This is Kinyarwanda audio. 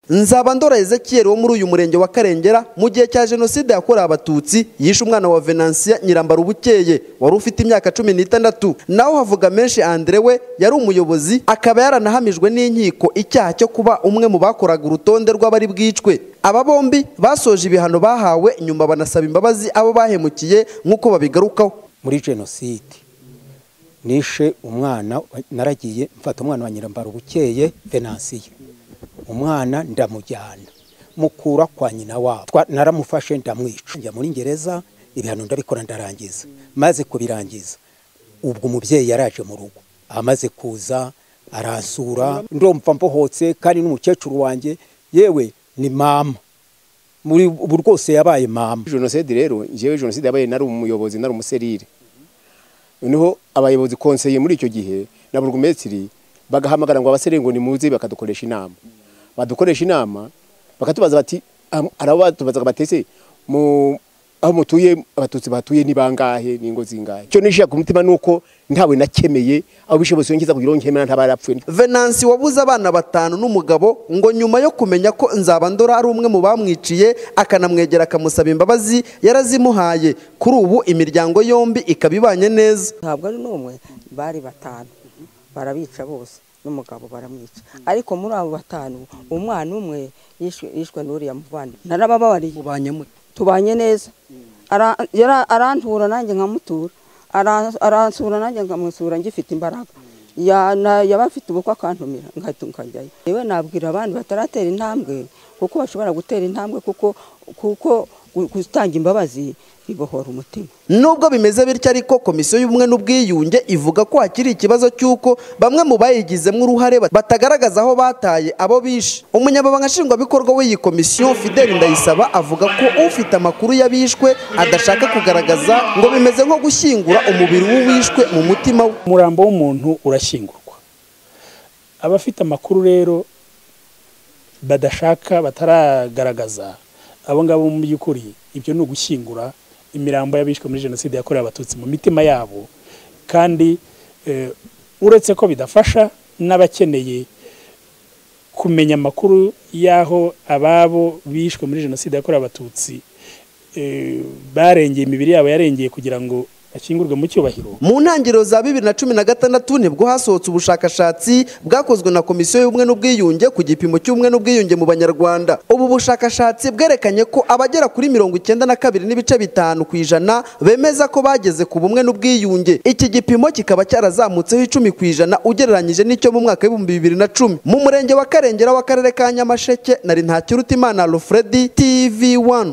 nzaba ndora ezekiyeri wo muri uyu murenge wa karengera mu gihe cya jenoside yakorewe abatutsi yishe umwana wa venansiya nyirambara ubukeye wari ufite imyaka cumi n'itandatu naho havuga menshi andre we yari umuyobozi akaba yaranahamijwe n'inkiko icyaha cyo kuba umwe mu bakoraga urutonde rw'abari bwicwe aba bombi basoje ibihano bahawe nyuma banasaba imbabazi abo bahemukiye nk'uko babigarukaho muri jenoside nishe umwana naragiye mfata umwana wa nyirambara ubukeye venansiye umwana ndamujyana mukura kwa nyina wabo naramufashe ndamwica njya muri ngereza ibihano ndabikora ndarangiza maze kubirangiza ubwo umubyeyi yaraje mu rugo amaze kuza aransura ndumva mbohotse kandi n'umukecuru wanjye yewe ni mama muri ubu rwose yabaye mama jenoside rero njyewe jenoside yabaye nari umuyobozi nari umuserire noneho abayobozi konseye muri icyo gihe na burugumesitiri bagahamagara ngo abaserire ngo nimuze bakadukoresha inama badukoresha inama bakatubaza bati arabatubazaga batese mu aho mutuye abatutsi batuye ni bangahe ni ingo zingahe cyo nishya ku mutima nuko ntawe nakemeye aho bishobose yongeza kugira nkemera ntabarapfuye venansi wabuze abana batanu n'umugabo ngo nyuma yo kumenya ko nzabandora ari umwe mu bamwiciye akanamwegera akamusaba imbabazi yarazimuhaye kuri ubu imiryango yombi ikaba ibanye neza ntabwo ari n'umwe bari batanu barabica bose n'umugabo baramwica ariko muri abo batanu umwana umwe yishwe n'uriya muvandimwe narababariye tubanye neza arantura nanjye nkamutura aransura nanjye nkamusura ngifite imbaraga yaba afite ubukwe akantumira nkahita nkajyayo yewe nabwira abandi bataratera intambwe kuko bashobora gutera intambwe kuko gutanga imbabazi bibohora umutima nubwo bimeze bityo ariko komisiyo y'ubumwe n'ubwiyunge ivuga ko hakiri ikibazo cy'uko bamwe mu bayigizemo uruhare batagaragaza aho bataye abo bishe umunyamabanga nshingwabikorwa w'iyi komisiyo fideli ndayisaba avuga ko ufite amakuru y'abishwe adashaka kugaragaza ngo bimeze nko gushyingura umubiri w'uwishwe mu mutima we umurambo w'umuntu urashyingurwa abafite amakuru rero badashaka bataragaragaza abo ngabo mu by'ukuri ibyo ni ugushyingura imirambo y'abishwe muri jenoside yakorewe abatutsi mu mitima yabo kandi uretse ko bidafasha n'abakeneye kumenya amakuru y'aho ababo bishwe muri jenoside yakorewe abatutsi barengeye imibiri yabo yarengeye kugira ngo ashyingurwe mu cyubahiro mu ntangiriro za bibiri na cumi na gatandatu nibwo hasohotse ubushakashatsi bwakozwe na komisiyo y'ubumwe n'ubwiyunge ku gipimo cy'ubumwe n'ubwiyunge mu banyarwanda ubu bushakashatsi bwerekanye ko abagera kuri mirongo icyenda na kabiri n'ibice bitanu ku ijana bemeza ko bageze ku bumwe n'ubwiyunge iki gipimo kikaba cyarazamutseho icumi ku ijana ugereranyije n'icyo mu mwaka w'ibihumbi bibiri na cumi mu murenge wa karengera w'akarere ka nyamasheke nari ntakirutimana alfred tv one